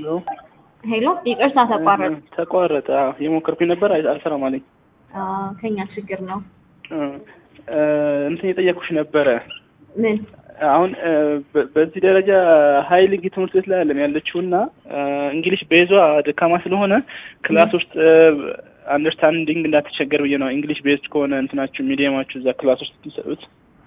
ሄሎ ሄሎ፣ ይቅርታ ተቋረጠ። ተቋረጠ። አዎ የሞከርኩኝ ነበር አይ- አልሰራም አለኝ። አዎ፣ ከኛ ችግር ነው። እ እ እንትን የጠየኩሽ ነበረ ምን? አሁን እ በ- በዚህ ደረጃ ሀይል ትምህርት ቤት ላይ አለን ያለችው እና እንግሊሽ ቤዟ ደካማ ስለሆነ ክላስ ውስጥ አንደርስታንዲንግ እንዳትቸገር ብዬ ነው። እንግሊሽ ቤዝድ ከሆነ እንትናችሁ ሚዲየማችሁ እዛ ክላስ ውስጥ ትሰጡት።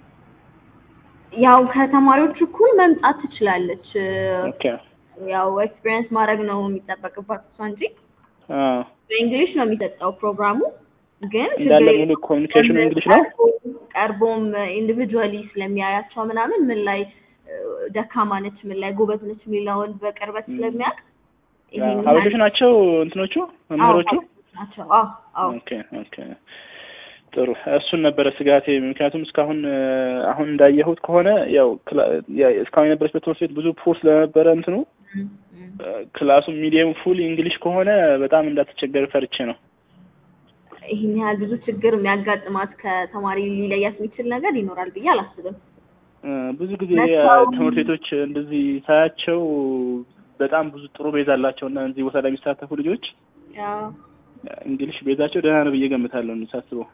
ያው ከተማሪዎች እኩል መምጣት ትችላለች። ኦኬ ያው ኤክስፒሪየንስ ማድረግ ነው የሚጠበቅባት እሷ እንጂ አ በእንግሊሽ ነው የሚሰጠው ፕሮግራሙ። ግን እንዳለ ችግር ሙሉ ኮሚኒኬሽኑ እንግሊሽ ነው። ቀርቦ- ቀርቦም ኢንዲቪጁዋሊ ስለሚያያቸው ምናምን ምን ላይ እ፣ ደካማ ነች፣ ምን ላይ ጎበዝ ነች የሚለውን በቅርበት ስለሚያውቅ ይሄን ሀበሾች ናቸው እንትኖቹ መምህሮቹ። ናቸው። አዎ አዎ ኦኬ ኦኬ ጥሩ። እሱን ነበረ ስጋቴ። ምክንያቱም እስካሁን እ፣ አሁን እንዳየሁት ከሆነ ያው ክላ- ያ- እስካሁን የነበረችበት ትምህርት ቤት ብዙ ፑር ስለነበረ እንትኑ እም፣ እም። እ፣ ክላሱ ሚዲየም ፉል እንግሊሽ ከሆነ በጣም እንዳትቸገር ፈርቼ ነው። ይህን ያህል ብዙ ችግር የሚያጋጥማት ከተማሪ ሊለያት የሚችል ነገር ይኖራል ብዬ አላስብም። እ፣ ብዙ ጊዜ መጥተው- እ፣ ትምህርት ቤቶች እንደዚህ ሳያቸው በጣም ብዙ ጥሩ ቤዝ አላቸው እና እዚህ ቦታ ላይ የሚሳተፉ ልጆች ያው እንግሊሽ ቤዛቸው ደህና ነው ብዬ ገምታለሁ ሳስበው።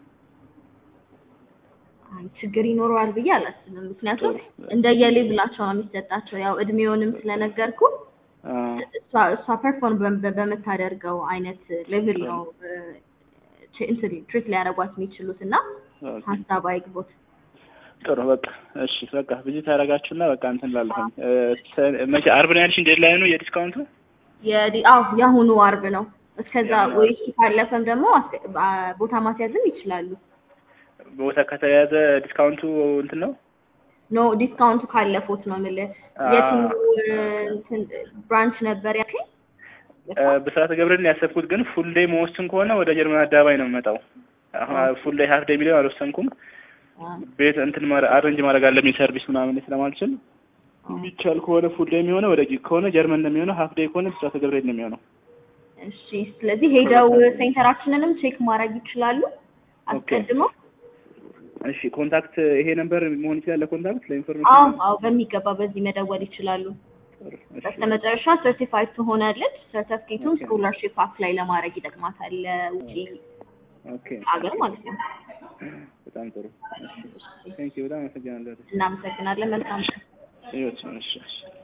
አይ ችግር ይኖረዋል ብዬ አላስብም። ምክንያቱም ጥሩ። እንደየሌቭላቸው ነው የሚሰጣቸው። ያው እድሜውንም ስለነገርኩ አ፣ እሷ እሷ ፐርፎርም በምታደርገው አይነት ሌቭል ነው እ፣ ች- እንትን ትሪት ሊያደርጓት የሚችሉት እና ኦኬ። ሀሳብ አይግቦት። ጥሩ በቃ እሺ፣ በቃ ቪዚት ያደረጋችሁና በቃ እንትን ላለሁኝ መቼ አርብ ነው ያልሽኝ? ዴድላይኑ የዲስካውንቱ የዲ- አዎ የአሁኑ አርብ ነው። እስከዛ ወይ ካለፈም ደግሞ አስ- አ- ቦታ ማስያዝም ይችላሉ። ቦታ ከተያዘ ዲስካውንቱ እንትን ነው። ኖ ዲስካውንቱ ካለፉት ነው የምልህ። አ- የትኛው እንትን ብራንች ነበር ያልከኝ? እ፣ በስርዓተ ገብርኤል ያሰብኩት ግን ፉል ዴይ መወስን ከሆነ ወደ ጀርመን አደባባይ ነው የምመጣው። አሁን ፉል ዴይ ሀፍ ዴይ ቢሊዮን አልወሰንኩም። አ፣ ቤት እንትን ማረ አሬንጅ ማድረግ አለብኝ ሰርቪስ ምናምን ስለማልችል የሚቻል ከሆነ ፉል ዴይ የሚሆነው ወደ ከሆነ ጀርመን ነው የሚሆነው። ሀፍ ዴይ ከሆነ በስርዓተ ገብርኤል ነው የሚሆነው። እሺ ስለዚህ ሄደው ሴንተራችንንም ቼክ ማድረግ ይችላሉ አስቀድመው። እሺ ኮንታክት ይሄ ነበር መሆን ይችላል ለኮንታክት አዎ ለኢንፎርሜሽን። አዎ በሚገባ በዚህ መደወል ይችላሉ። ጥሩ፣ እሺ። በስተመጨረሻ ሰርቲፋይድ ትሆናለች። ሰርተፍኬቱን ስኮላርሺፕ አፕላይ ለማድረግ ይጠቅማታል ለውጪ ኦኬ ሀገር ማለት ነው። በጣም ጥሩ። ቴንክ ዩ በጣም አመሰግናለሁ። እናመሰግናለን። መልካም ህይወት እሺ እሺ